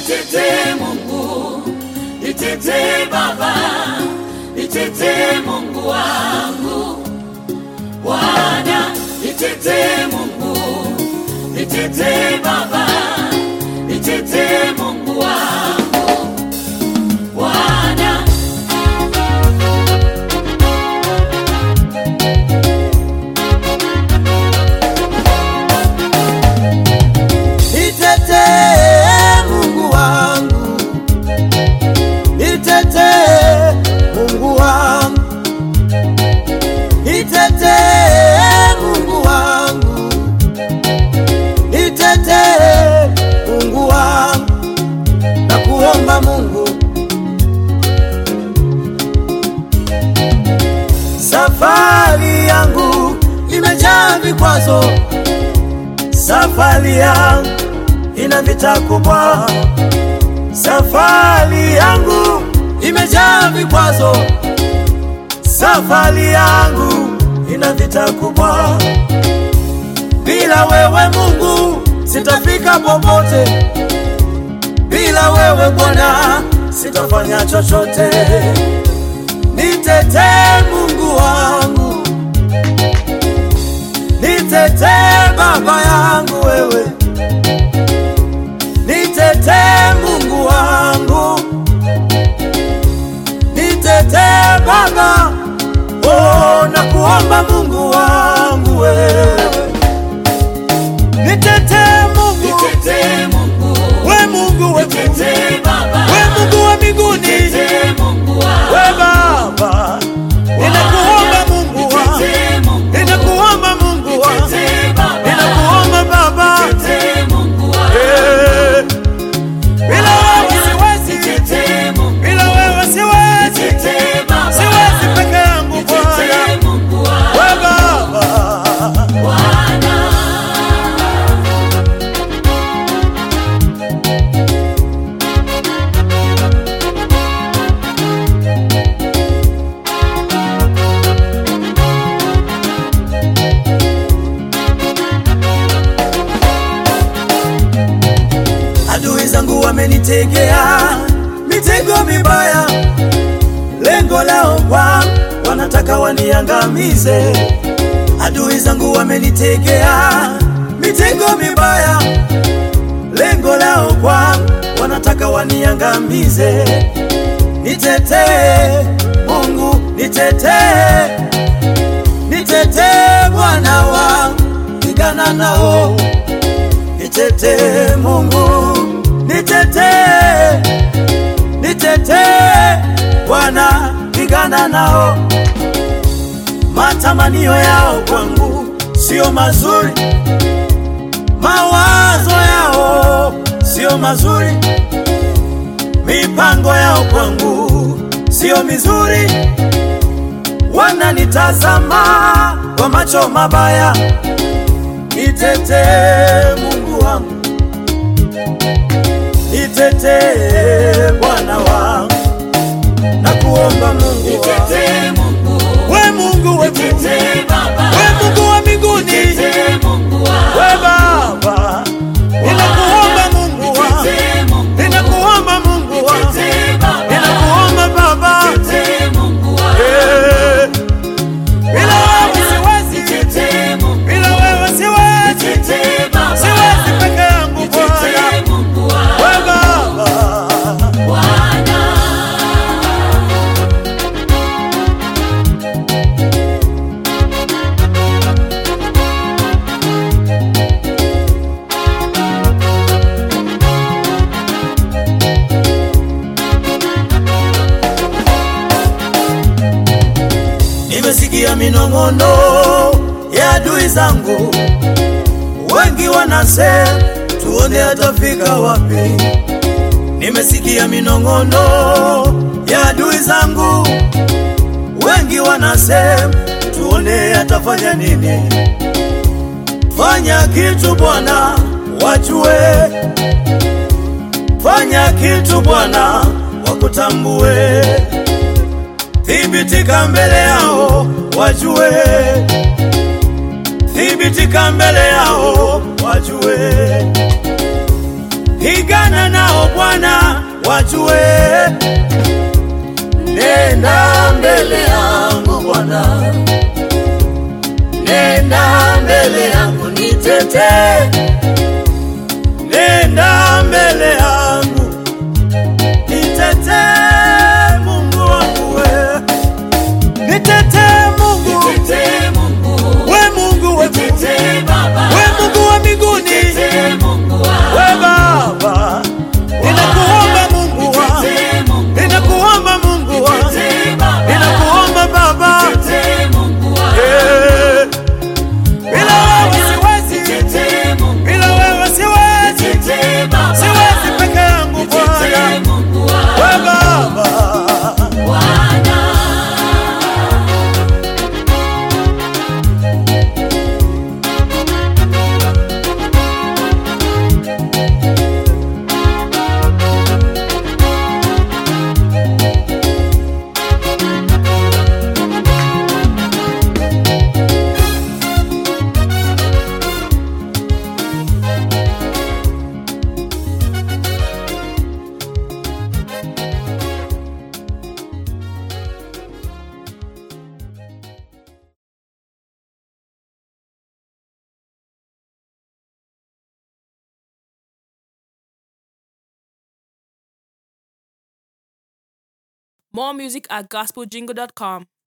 Nitetee Mungu, nitetee Baba, nitetee Mungu wangu. Bwana, nitetee Mungu, nitetee Baba, nitetee Mungu wangu. Bwana, Nitetee Mungu wangu, nitetee Mungu wangu, nitetee Mungu wangu, nitetee Mungu wangu, na kuomba Mungu, safari yangu imejaa vikwazo, safari yangu ina vita kubwa, safari yangu imejaa vikwazo, safari yangu ina vita kubwa. Bila wewe Mungu sitafika popote, bila wewe Bwana sitafanya chochote. Nitetee Mungu wangu, nitetee Baba yangu wewe nitetee Mungu wangu, nitetee Baba, oh, na kuomba Mungu wangu wewe, nitetee Mungu, nitetee Mungu, we Mungu we Mungu, nitetee Baba, we Mungu wa mbinguni, nitetee Mungu wangu. we Baba, ninakuomba Mungu wangu, Nitetee Mungu, ninakuomba Mungu wangu, nitetee Baba, ninakuomba Baba, nitetee Mungu wangu. eh, bila wewe siwezi, Nitetee Mungu, bila wewe siwezi. nitetee Baba, siwezi peke yangu Bwana, nitetee Mungu wangu. we Baba, Bwana, adui zangu wamenitegea mitego mibaya, lengo lao kwa wanataka waniangamize. Adui zangu wamenitegea mitego mibaya, lengo lao kwa wanataka waniangamize. Nitetee Mungu, nitetee, nitetee Bwana wangu, pigana nao nitetee Mungu, nitetee, nitetee Bwana, pigana nao. Matamanio yao kwangu sio mazuri, mawazo yao sio mazuri, mipango yao kwangu sio mizuri, wananitazama kwa macho mabaya. Nitetee Mungu wangu, nitetee Bwana wangu, na kuomba Mungu wangu, nitetee Mungu, we Mungu we Mungu, nitetee Baba, we Mungu wa mbinguni, nitetee Mungu wangu. we Baba, ninakuomba Mungu wangu, Nitetee Mungu, ninakuomba Mungu wangu, nitetee Baba, ninakuomba Baba, nitetee Mungu wangu. eh, bila wewe siwezi, Nitetee Mungu, bila wewe siwezi, nitetee Baba, siwezi peke yangu Bwana, nitetee Mungu wangu. we Baba. Bwana, Nimesikia minong'ono ya adui zangu, wengi wanasema tuone atafika wapi. Nimesikia minong'ono ya adui zangu, wengi wanasema tuone atafanya nini. Fanya kitu Bwana, wajue. Fanya kitu Bwana, wakutambue thibitika mbele yao wajue, thibitika mbele yao wajue, pigana nao Bwana wajue. Nenda mbele yangu Bwana, nenda mbele yangu nitetee, nenda mbele yangu nitetee, Mungu wangu we, nitetee Mungu, Nitetee Mungu, we Mungu we, nitetee Baba, we Mungu wa mbinguni, nitetee Mungu we wangu, Baba, ninakuomba Mungu wa, nitetee Mungu, ninakuomba Mungu wa, nitetee Baba, ninakuomba Baba, nitetee Mungu wangu, eh, bila wewe siwezi, nitetee Mungu, bila wewe siwezi, nitetee Baba, siwezi peke yangu nitetee Bwana, Mungu we wangu, Baba. Bwana. More music at gospeljingle.com.